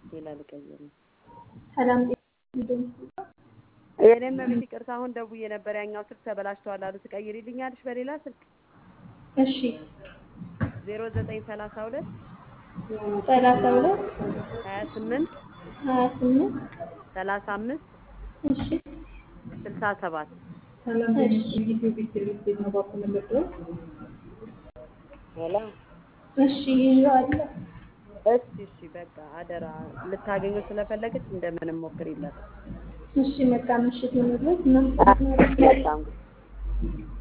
ሌላ ልቀይር ነው። ሰላም የኔም ቤት ይቅርታ፣ አሁን ደውዬ ነበር። ያኛው ስልክ ተበላሽተዋል አሉ። ትቀይሪልኛለሽ በሌላ ስልክ? እሺ ዜሮ ዘጠኝ ሰላሳ ሁለት ሰላሳ ሁለት ሀያ ስምንት ሀያ ስምንት ሰላሳ አምስት እሺ ስልሳ ሰባት ሄሎ እሺ ይዤዋለሁ። እሺ እሺ፣ በቃ አደራ ልታገኘው ስለፈለገች እንደምንም ሞክሪላት። እሺ መልካም ምሽት ይሁንልዎት። እናመሰግናለን። በጣም